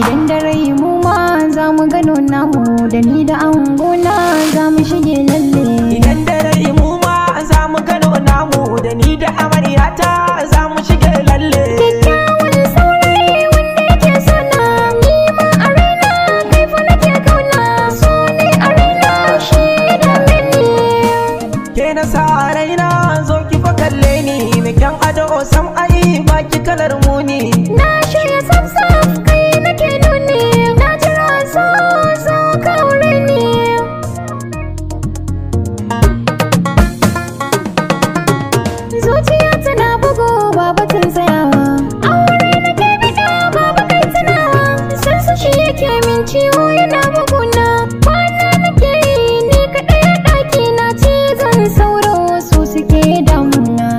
idan da rai mu ma za mu gano namu da ni da angona za mu shige lalle Idan da rai mu ma za mu gano namu da ni da amaryata za mu shige lalle. kyakkyawan saurayi wanda yake sana ni ma a raina kai fa nake kauna so ne a raina shi ya dame ni Ke na sa raina zo ki fa kalle ni mai kyan ado sam ai baki kalar muni. na shirya saf kai nake nuni na jira so so ka aure ni zuciya tana bugu ba batun tsayawa aure nake bida babu kai tunawa san su shi yake min ciwo yana buguna kwana nake yi ni kaɗai a ɗaki na cizon sauro su suke damuna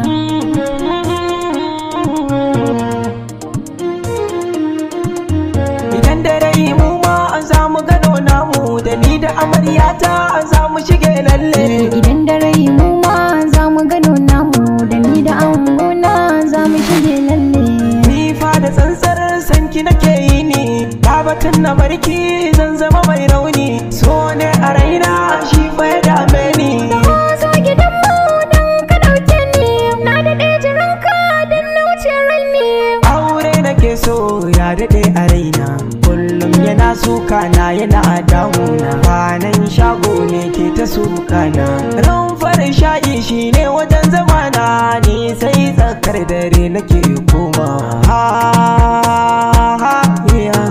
Idan da rai mu ma za mu gano namu da ni da amaryata za mu shige lalle. idan da rai mu ma za mu gano namu da ni da angona za mu shige lalle Ni fa da tsantsar sanki nake yi ni batun na barki zan zama mai rauni so ne a raina shi fa ya dame ni Ko zo gidanmu don ka ɗauke ni na daɗe jiranka don na wuce raini aure nake so ya daɗe a raina kullum yana suka na yana damuna kwanan shago ne ke ta suka na ran farin sha'i shine wajen zamana ni sai tsakar dare nake koma ha ha ya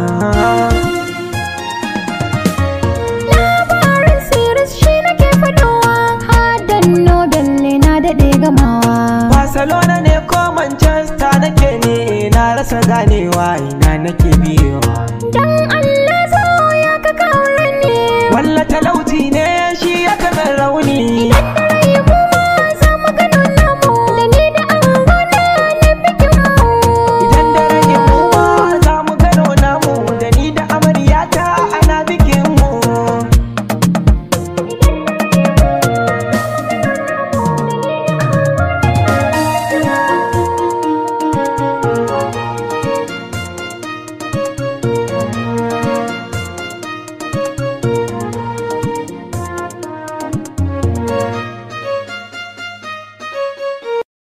labarin siris shi nake faɗowa hadan nobel ne na daɗe gamawa Barcelona ne ko Manchester nake ne na rasa ganewa ina